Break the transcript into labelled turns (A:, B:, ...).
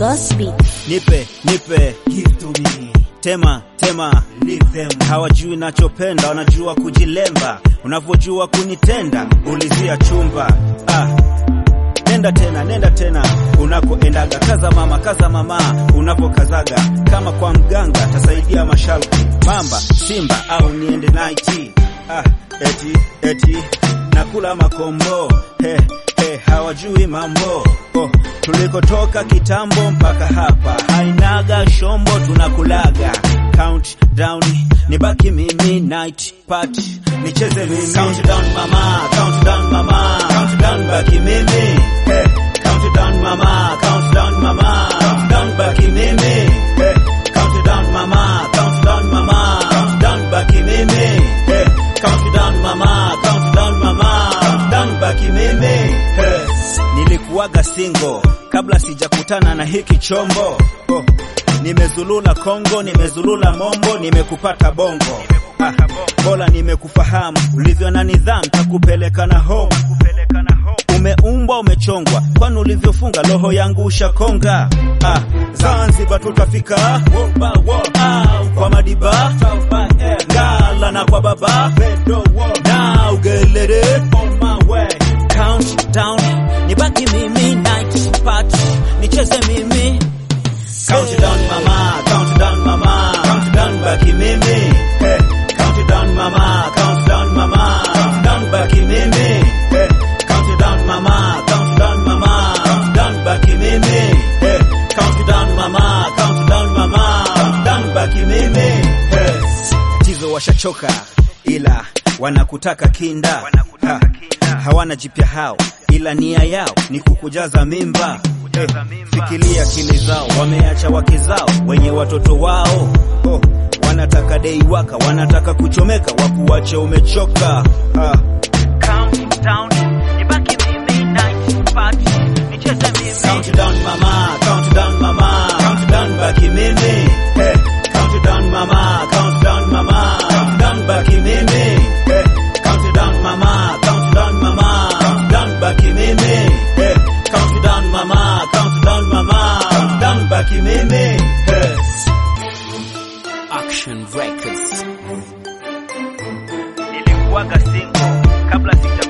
A: Gosby.
B: Nipe, nipe,
C: Give to me,
B: tema, tema.
C: leave them.
B: Hawajui nachopenda, wanajua kujilemba. Unavyojua kunitenda, ulizia chumba. Ah. Nenda tena, nenda tena unakoendaga. Kaza mama, kaza mama unavyokazaga. Kama kwa mganga tasaidia masharti. Mamba, simba au niende naiti. Ah, eti, eti nakula makombo. He, he, hawajui mambo. Oh, tulikotoka kitambo mpaka hapa. Hainaga shombo tunakulaga. Count down, nibaki mimi night party. Nicheze mimi. Count down mama, count down mama. Count down baki mimi. Hey, count down mama, count down mama. Count down baki mimi. Hey, count down mama, count down mama. Count down baki mimi. Hey, count down mama, count down mama. Count down baki mimi. Hey. Nilikuwaga single kabla sijakutana na hiki chombo. Oh. Nimezulula Kongo, nimezulula Mombo, nimekupata bongo. Ah, bora nimekufahamu ulivyo na nidhamu, takupeleka na home. Umeumbwa umechongwa, kwani ulivyofunga roho yangu ushakonga. Ah, Zanzibar tutafika ah, kwa madiba ngala na kwa baba na ugelere count down, nibaki mimi night party, nicheze mimi Count down mama, count down mama, count down baki mimi. Hey, count down mama, count down mama, count down baki mimi. Hey, count down mama, count down mama, count down baki mimi. Hey, count down mama, count down mama, count down baki mimi. Hey, tizo washachoka ila wanakutaka kinda. Ha, hawana jipya hao ila nia yao ni kukujaza mimba. Eh, fikiria akili zao, wameacha wake zao wenye watoto wao. Oh, wanataka dei waka, wanataka kuchomeka, wakuwache umechoka. Ah. Count down, nibaki mimi night party, nicheze mimi. Count down mama, count down mama, count down baki mimi. Hey, count down mama, count down mama, count down baki mimi. Hey, count down mama, count down mama, count down baki mimi. Hey, count down mama, count down mama, count down baki mimi. Hey.
C: Action Records.
B: Nilikuwaga single kabla sija